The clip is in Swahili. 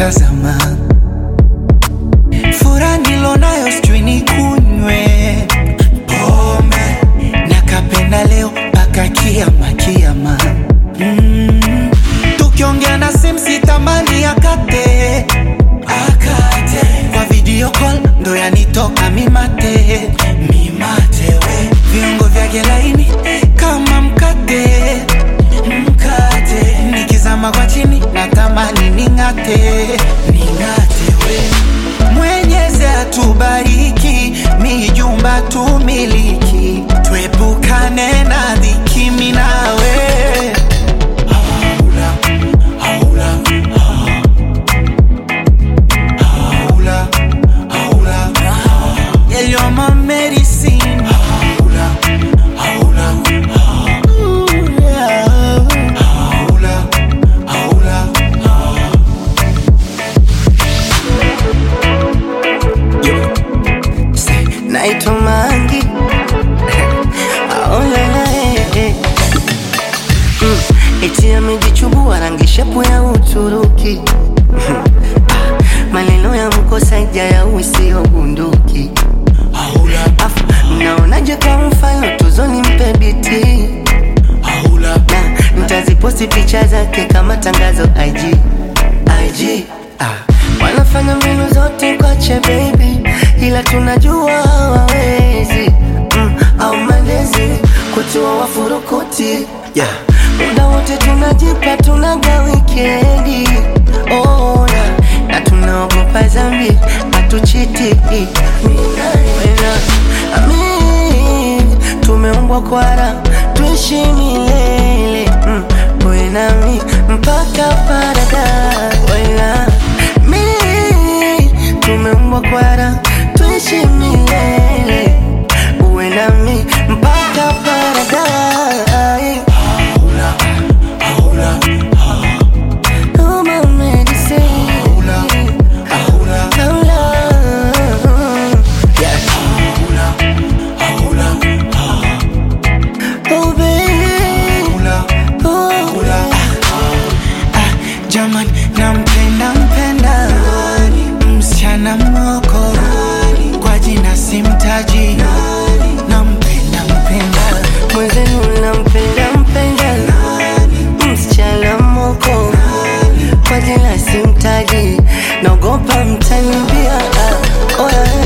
kutazama furaha nilonayo sijui nikunywe pombe nakapenda leo mpaka kiama kiama mm. tukiongea na simu sitamani akate akate kwa video call ndo yanitoka mimate mimate we viungo vyake laini kama mkate mkate nikizama kwa chini natamani ning'ate ning'ate we mwenyezi atubariki mijumba tumiliki tuepukane na dhiki minawe haula, haula, haula, haula. Yeah, you're my medicine. Haula, haula, Ooh, yeah. Haula, haula, Say, naitwa Mangi aolala mm, eti amejichubua rangi shepu ya Uturuki Ah, maneno ya mkosaja ya usio bunduki haula, Afu, mnaonaje kwa mfano tuzoni mpe biti haula. na nitaziposti picha zake kama tangazo IG, IG. Ah, wanafanya mbinu zote kwache baby, ila tunajua hawawezi mm, au malezi kutua wafurukuti yeah. Muda wote tunajipa tunaga wikendi oh, na, na tunaogopa zambi hatuchiti Wena, amin, tumeumbwa kwara tuishi milele mm, wewe nami mpaka paradise Wena, mi tumeumbwa kwara tuishi milele uwe nami mpaka paradise Haula, haula, Oh, my medicine. haula, haula, Hola. Yeah. haula, haula, Oh, baby. haula, Oh, haula. Ah, Jaman, nampenda mpenda msichana moko kwa jina simtaji nampenda mpenda mwenzenu nampenda mpenda msichana moko kwa jina simtaji naogopa mtanibia ah, oh, yeah.